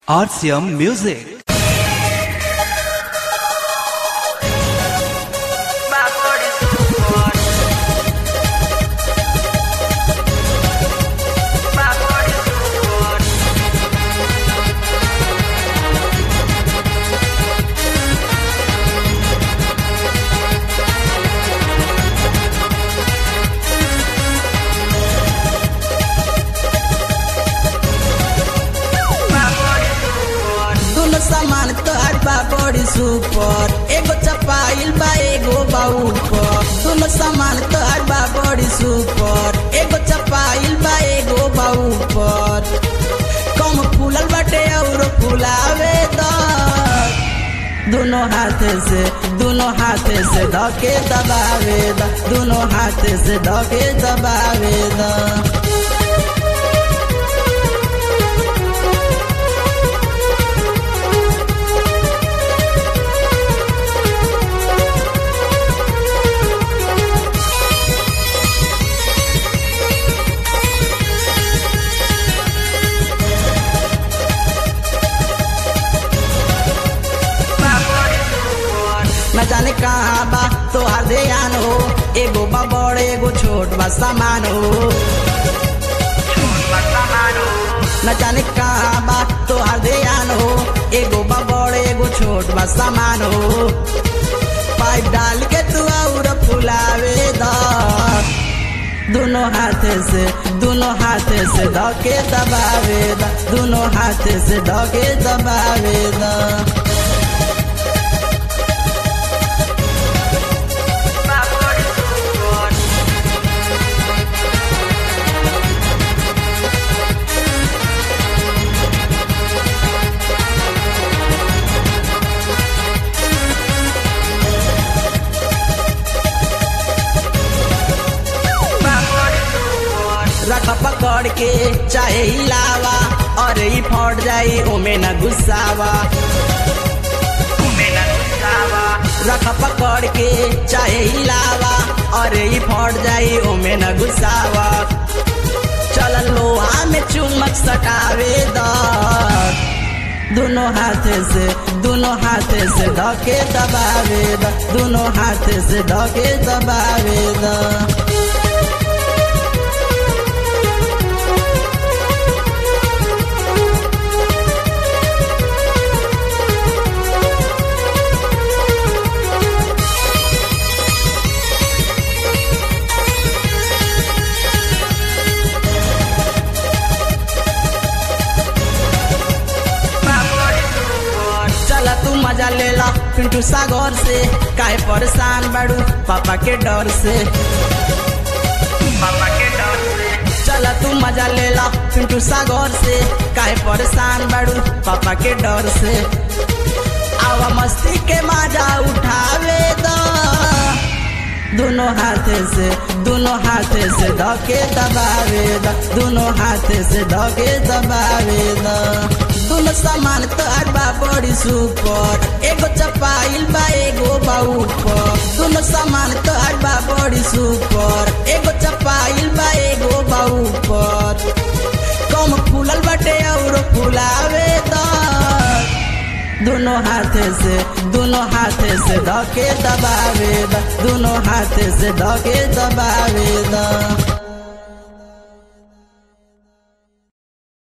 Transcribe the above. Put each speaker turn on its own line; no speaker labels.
RCM Music.
दुनो सामान तोहार बा बड़ी सुपर एगो चपाइल बा एगो बा ऊपर दुनो सामान तोहार बा बड़ी सुपर एगो चपाइल बा एगो बा ऊपर कम फूलल बाटे और फुलावे द दोनों हाथ से दोनों हाथ से धके दबावे द दोनों हाथ से धके दबावे द न जाने कहाँ बा तोहार ध्यान हो एगो बा बड़ एगो छोट बा सामान हो न जाने कहाँ बा तोहार ध्यान हो एगो बा बड़ एगो छोट बा सामान हो पाइप डाल के तू और फुलावे द दोनों हाथ से दोनों हाथ से धके दबावे द दोनों हाथ से धके दबावे द रख पकड़ के चाहे हिलावा और ई फट जाई ओमे न गुस्सावा रख पकड़ के चाहे हिलावा और ई फट जाई ओमे न गुस्सावा चल लोहा में चुमक सटावे द दोनों हाथ से दोनों हाथ से धके दबावे द दोनों हाथ से धके दबावे द चला तू मजा ले ला पिंटू सागर से काहे परेशान बाड़ू पापा के डर से चला तू मजा ले ला पिंटू सागर से काहे परेशान बाड़ू पापा के डर से आवा मस्ती के मजा उठावे द दोनों हाथ से दोनों हाथ से धके दबावे द दोनों हाथ से धके दबावे द दोनों सामान तोहार बा बड़ी सुपर एगो चपाइल बा एगो बा ऊपर दोनों सामान तोहार बा बड़ी सुपर एगो चपाइल बा एगो बा ऊपर कम फूलल बाटे और फुलावे द दोनों हाथ से दोनों हाथ से धके दबावे द दोनों हाथ से धके दबावे द